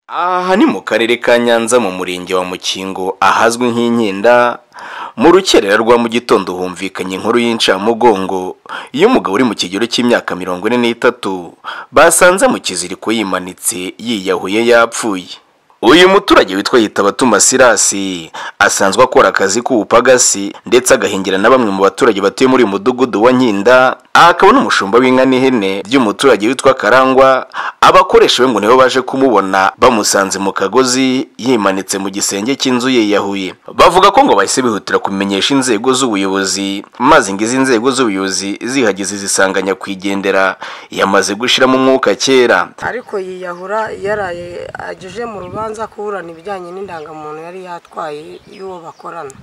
Aha ni mu karere ka Nyanza mu murenge wa Mukingo ahazwi nk'Inkinda, mu rukerera rwa mu gitondo humvikanye inkuru y'incamugongo y'umugabo uri mu kigero cy'imyaka mirongo ine n'itatu, basanze mu kiziriko yimanitse yiyahuye yapfuye. Uyu muturage witwa Gitabatuma Sirasi asanzwe akora akazi k'ubupagasi ndetse agahingira na bamwe mu baturage batuye muri uyu mudugudu wa Nkinda, aha akaba n'umushumba w'inka n'ihene by'umuturage witwa Karangwa, abakoresha be ngo nibo baje kumubona bamusanze mu kagozi yimanitse mu gisenge cy'inzu yiyahuye. Bavuga ko ngo bahise bihutira kumenyesha inzego z'ubuyobozi, maze ngo izi nzego z'ubuyobozi zihageze zisanga nyakwigendera yamaze gushiramo umwuka kera. ariko yiyahura yaraye ageje mu rubanza kuburana ibijyanye n'indangamuntu yari yatwaye y'uwo bakorana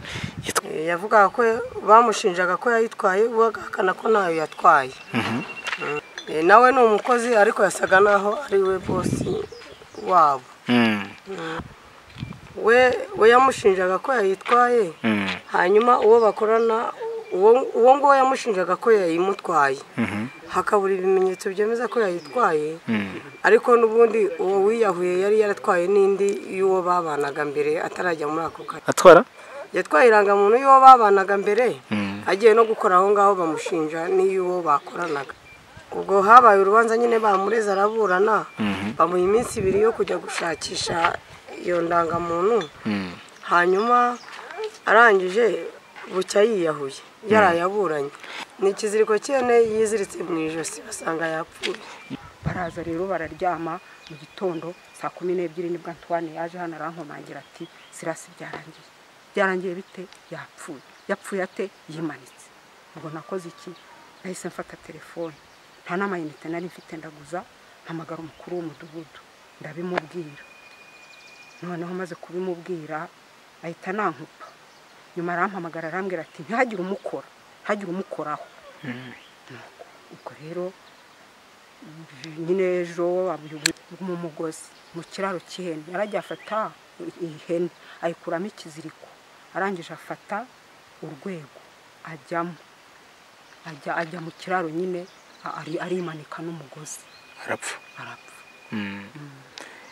Yitwa- Eh, yavugaga ko bamushinjaga ko yayitwaye we agahakana ko ntayo yatwaye Eh, nawe ni umukozi ariko yasaga naho ari we bosi wabo we we yamushinjaga ko yayitwaye hanyuma uwo bakorana uwo uwo nguwo yamushinjaga ko yayimutwaye hakabura ibimenyetso byemeza ko yayitwaye ariko n'ubundi uwo wiyahuye yari yaratwaye n'indi y'uwo babanaga mbere atarajya muri ako kazi Atwara? yatwaye irangamuntu y'uwo babanaga mbere agiye no gukora aho ngaho bamushinja n'iy'uwo bakoranaga ubwo habaye urubanza nyine bamureze araburana bamuha iminsi ibiri yo kujya gushakisha iyo ndangamuntu hanyuma arangije bucya yiyahuye yaraye aburanye ni ikiziriko cyene yiziritse mu ijosi basanga yapfuye baraza rero bararyama mu gitondo saa kumi n'ebyiri nibwo Antoine yaje hano arankomangira ati sirasi byarangiye byarangiye bite yapfuye yapfuye ate yimanitse ubwo nakoze iki nahise mfata telefone nta n'amayinite nari mfite ndaguza mpamagara umukuru w'umudugudu ndabimubwira noneho maze kubimubwira ahita nankupa nyuma arampamagara arambwira ati ntihagire umukora ntihagire umukoraho Nuko, ubwo rero nyine ejo abuyobozi mu mugozi mu kiraro cy'ihene yarajya afata ihene ayikuramo ikiziriko arangije afata urwego ajyamo ajya ajya mu kiraro nyine a- ari- arimanika n'umugozi Arapfa. arapfa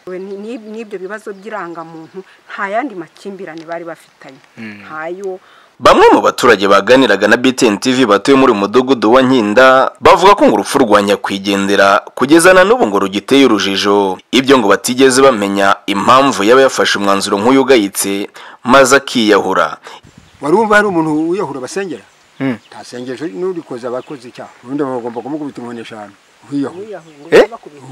We ni- ni- n'ibyo bibazo by'irangamuntu nta yandi makimbirane bari bafitanye ntayo Bamwe mu baturage baganiraga na BTN TV batuye muri uyu mudugudu wa Nkinda bavuga ko ngo urupfu rwa nyakwigendera kugeza na n'ubu ngo rugiteye urujijo ibyo ngo batigeze bamenya impamvu yaba yafashe umwanzuro nk'uyu ugayitse maze akiyahura warumva hari umuntu wiyahura basengera ntasengesho n'urikoze abakoze icyaha ubundi bagomba kumukubita inkoni eshanu wiyahura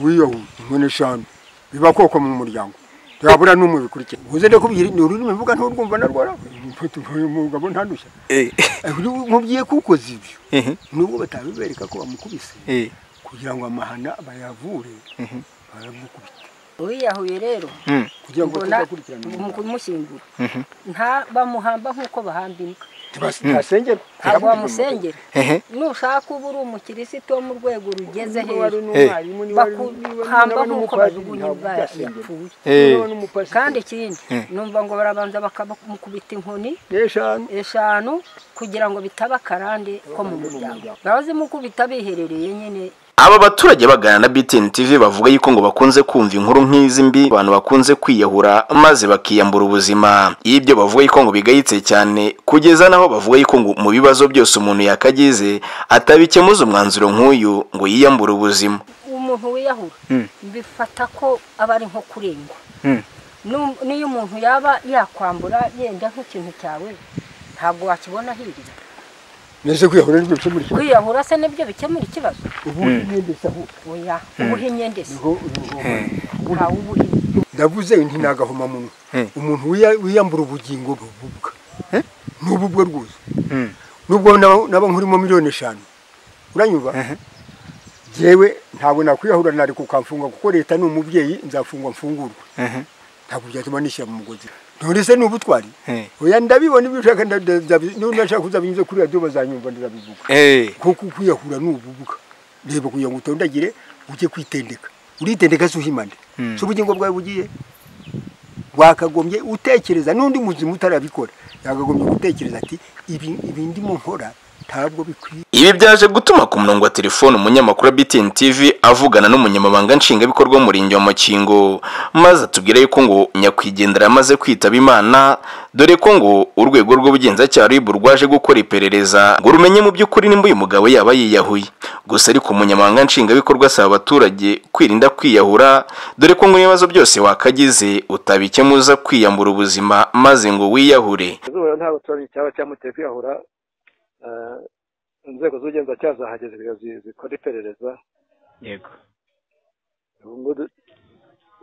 wiyahura inkoni eshanu biba koko mu muryango ntiyabura n'umwe bikurikira uze ndakubwira ni ururimi mvuga nturwumva narwara umugabo ntanushya Eh, uri- mubwiye ko ukoze ibyo nubwo batabibereka ko bamukubise kugira ngo amahana bayavure baramukubita uwiyahuye rero kugira ngo mbona batazakurikirana mu kumushyingura nta bamuhamba nk'uko bahamba imbwa ntasengerwa ntabwo wamusengera Ehe. nushaka uba uri umukirisitu wo mu rwego rugeze hejuru bakuhamba nk'uko bajugunya imbwa yapfuye kandi ikindi numva ngo barabanza bakamukubita inkoni eshanu eshanu kugira ngo bitaba akarande ko mu muryango barazimukubita biherereye nyine Aba baturage bagana na BTN TV bavuga yuko ngo bakunze kumva inkuru nk'izi mbi abantu bakunze kwiyahura maze bakiyambura ubuzima. Ibyo bavuga yuko ngo bigayitse cyane kugeza naho bavuga yuko ngo mu bibazo byose umuntu yakagize atabikemuza umwanzuro nk'uyu ngo yiyambure ubuzima. umuntu wiyahura bifata ko aba ari nko kurengwa Nu- n'iyo umuntu yaba yakwambura yenda nk'ikintu cyawe ntabwo wakibona hirya nese kwiyahura n'ibyo bicumuriye kwiyahura se nibyo bikemura ikibazo ubundi imyenda isa aho oya ubuhinnye ndetse niho uruhoma ntawe ubuhinnye ndavuze nti ni agahomamunwa umuntu wiya- wiyambura ubugingo bububwa n'ubu bwe rwose nubwo naba naba nkurimo miliyoni eshanu uranyumva yewe ntabwo nakwiyahura nareka ukamfunga kuko leta ni umubyeyi nzafungwa mfungurwa ntabwo byatuma nishyira mu mugozi ntore se ni ubutwari oya ndabibona ibyo ushaka nda- ndabi- niba nashaka uzabinyuze kuri radiyo bazanyumva ndabivuga kuko kwiyahura ni ububuga reba kugira ngo utondagire ujye kwitendeka uritendeka si uhimane si ubugingo bwawe bugiye wakagombye utekereza n'undi muzima utarabikora yakagombye gutekereza ati ibi ibi ndimo nkora ntabwo bikwiye ibi byaje gutuma ku murongo wa telefone umunyamakuru wa BTN TV avugana n'umunyamabanga nshingwabikorwa w'umurenge wa Mukingo maze atubwira yuko ngo nyakwigendera amaze kwitaba Imana dore ko ngo urwego rw'ubugenzacyaha RIB rwaje gukora iperereza ngo rumenye mu by'ukuri nimba uyu mugabo yaba yiyahuye gusa ariko umunyamabanga nshingwabikorwa asaba abaturage kwirinda kwiyahura dore ko ngo ibibazo byose wakagize utabikemuza kwiyambura ubuzima maze ngo wiyahure izuba ntabwo turazi icyaba cyamuteye kwiyahura Eh, inzego z'ubugenzacyaha zahageze kugira zi- zikore iperereza yego ubu ngubu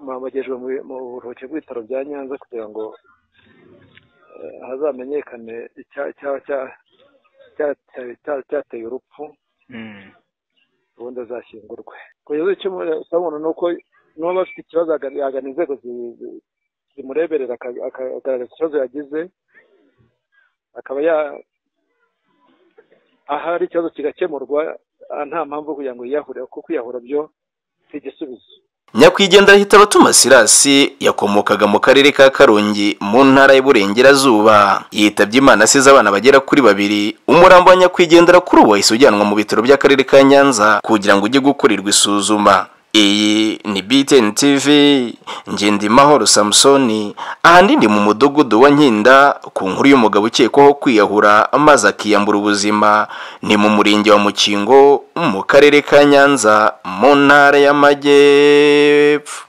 muhamagajwe mu mu buruhukiro bw'ibitaro bya nyanza kugira ngo eh, hazamenyekane icya- icya- cya- cya- cya- cya- cyateye urupfu Mm. ubundi azashyingurwe kugeza icyo umuntu ni uko niba bafite ikibazo agana yagana inzego zi- zi- zimureberera aka- aka- akagaragaza ikibazo yagize akaba ya ahari ikibazo kigakemurwa ah, nta mpamvu yo kugira ngo yiyahurire kuko kwiyahura byo si igisubizo nyakwigendera ahita abatuma sirasi yakomokaga mu karere ka karongi mu ntara y'uburengerazuba yitabye imana asize abana bagera kuri babiri umurambo wa nyakwigendera kuri ubu wahise ujyanwa mu bitaro by'akarere ka nyanza kugira ngo ujye gukorerwa isuzuma iyi ni btn tv ngendimahoro samusoni ahandi ni mu mudugudu wa nkinda ku nkuru y'umugabo ukekwaho kwiyahura maze akiyambura ubuzima ni mu murenge wa mukingo mu karere ka nyanza mu ntara y'amajyepfo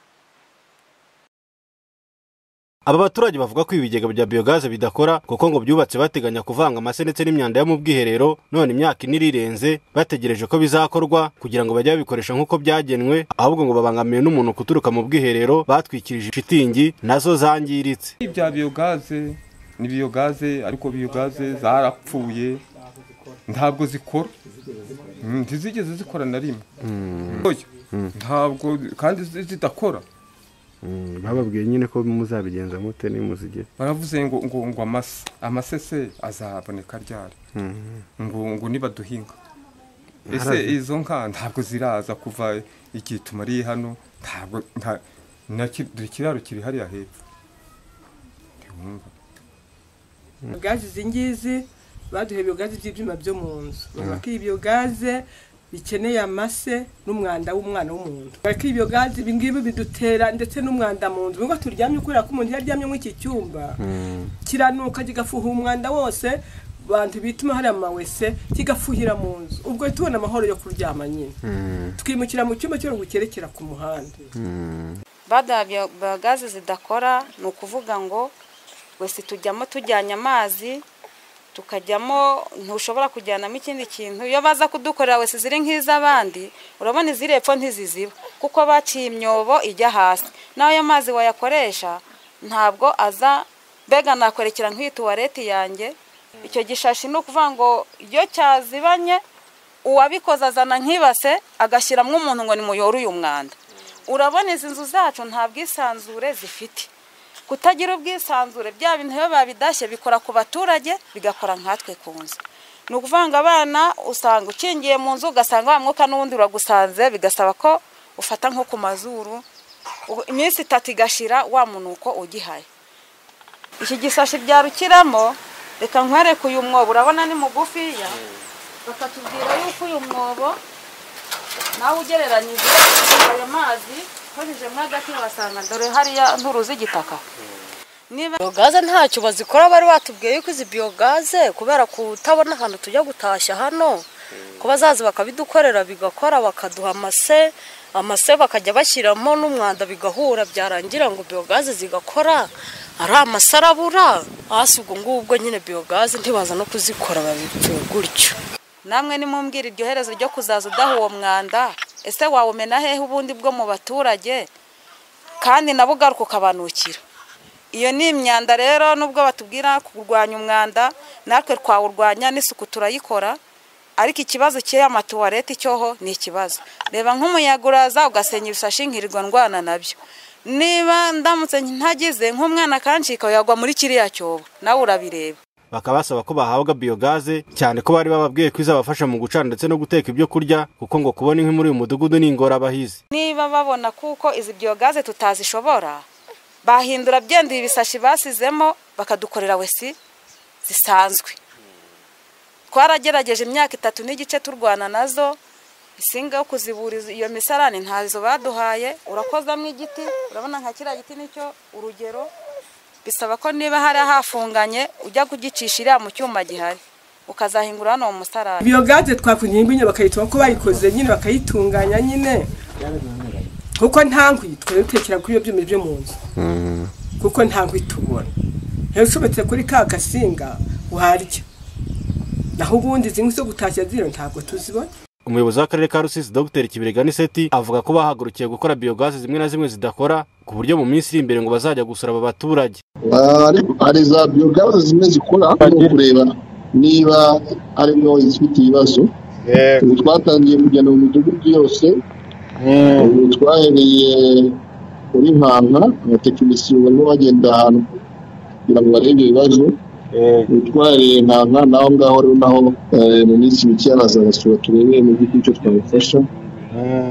Aba baturage bavuga ko ibi bigega bya biyogaze bidakora kuko ngo byubatse bateganya kuvanga amase ndetse n'imyanda yo mu bwiherero none imyaka ine irirenze bategereje ko bizakorwa kugira ngo bajye babikoresha nk'uko byagenwe ahubwo ngo babangamiwe n'umuntu guturuka mu bwiherero batwikirije shitingi nazo zangiritse bya biyogaze ni biyogaze ariko biyogaze zarapfuye ntabwo zikora Mm, ntizigeze zikora na rimwe Oya, ntabwo kandi zi- zidakora bababwiye nyine ko muzabigenza mute nimuzigere baravuze ngo ngo ngo amase amase se azaboneka ryari ngo ngo nibaduhinga ese izo nka ntabwo ziraza kuva igihe tumariye hano ntabwo nta na ki- dore ikiraro kiri hariya hepfo ntiwumva gaze izi ngizi baduha ibiyogazi by'ibyuma byo mu nzu bavuga ko ibiyogaze bikeneye amase n'umwanda w'umwana w'umuntu bavuga ko ibiyogazi ibi ngibi bidutera ndetse n'umwanda mu nzu nubwo turyamye kubera ko umuntu iyo aryamye muri iki cyumba kiranuka kigafuha umwanda wose bantu bituma hariya mu mawese kigafuhira mu nzu ubwo tubona amahoro yo kuryama nyine twimukira mu cyumba cyo gukerekera ku muhanda bada bagaze zidakora ni ukuvuga ngo wese tujyamo tujyanye amazi tukajyamo ntushobora kujyanamo ikindi kintu iyo baza kudukorera wese ziri nk'iz'abandi urabona iziri epfo ntiziziba kuko baciye imyobo ijya hasi nawe ayo mazi wayakoresha ntabwo aza mbega nakwerekera nk'iyi tuwareti yanjye icyo gishashi ni ukuvuga ngo iyo cyazibanye uwabikoze azana nk'ibase agashyiramo umuntu ngo nimuyore uyu mwanda urabona izi nzu zacu nta bwisanzure zifite kutagira ubwisanzure bya bintu biba babidashye bikora ku baturage bigakora nkatwe ku nzu ni ukuvuga ngo abana usanga ukingiye mu nzu ugasanga wa mwuka n'ubundi uragusanze bigasaba ko ufata nko ku mazuru ubu- iminsi itatu igashira wa munuko ugihaye iki gisashi byarukiramo reka nkwereke uyu mwobo urabona ni mugufiya bakatubwira yuko uyu mwobo nawe ugereranyije ayo mazi ukoresheje agati wasanga dore hariya nturuzi igitaka niba biyogaze ntacyo bazikora bari batubwiye yuko izi biyogaze kubera kutabona ahantu tujya gutashya hano kuba bazaza bakabidukorera bigakora bakaduha amase amase bakajya bashyiramo n'umwanda bigahura byarangira ngo biyogaze zigakora ari amase arabura hasi ubwo ngubwo nyine biyogaze ntibaza no kuzikora babipfuye gutyo namwe nimumbwira iryo herezo ryo kuzaza udaha uwo mwanda ese wawumena hehe ubundi bwo mu baturage kandi nabo ugaruka ukabanukira iyo ni imyanda rero nubwo batubwira kurwanya umwanda natwe twawurwanya n'isuku turayikora ariko ikibazo cy'aya matuwarete cyoho ni ikibazo reba nk'umuyaga uraza ugasenya ibisashi nkirirwa ndwana nabyo niba ndamutse ntagize nk'umwana akancika yagwa muri kiriya cyobo nawe urabireba bakaba basaba ko bahabwa biyogaze cyane ko bari bababwiye ko izabafasha mu gucana ndetse no guteka ibyo kurya kuko ngo kubona inkwi muri uyu mudugudu ni ingorabahizi niba babona kuko izi biyogaze tutazishobora bahindura byendeye ibisashi basizemo bakadukorera wesi zisanzwe twaragerageje imyaka itatu n'igice turwana nazo insinga yo kuzibura iyo misarane ntazo baduhaye urakozamo igiti urabona nka kiriya giti nicyo urugero bisaba ko niba hari hafunganye ujya kugicisha iriya mu cyuma gihari ukazahingura hano mu musarane biyogaze twakunyeye nyine bakayituma ko bayikoze nyine bakayitunganya nyine kuko nta nkwi dutekera kuri iyo byuma byo mu nzu kuko nta nkwi tubona rero ushobotse kuri ka gasinga warya naho ubundi izi nkwi zo gutashya ziriya ntabwo tuzibona umuyobozi w'akarere ka rusizi dr kibirega niseti avuga ko bahagurukiye gukora biyogaze zimwe na zimwe zidakora ku buryo mu minsi iri imbere ngo bazajya gusura aba baturage hari za biyogaze zimwe zikora no kureba niba harimo izifite ibibazo twatangiye kugenda mu midugudu yose twahereye kuri nkanga abatekinisiye barimo bagenda ahantu kugira ngo barebe ibyo bibazo utwariye nkanga naho ngaho rero naho mu minsi mike yazabasura turebe mu by'ukuri icyo twabafasha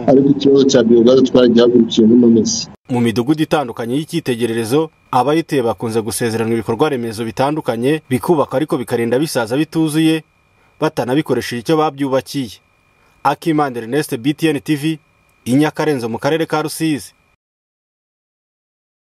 ariko ikibazo cya biyogaze twaragiye hagurukiye muri minsi mu midugudu itandukanye y'icyitegererezo abayituye bakunze gusezerana ibikorwa remezo bitandukanye bikubaka ariko bikarinda bisaza bituzuye batanabikoresheje icyo babyubakiye akimana ernest btn tv inyakarenzo mu karere ka rusizi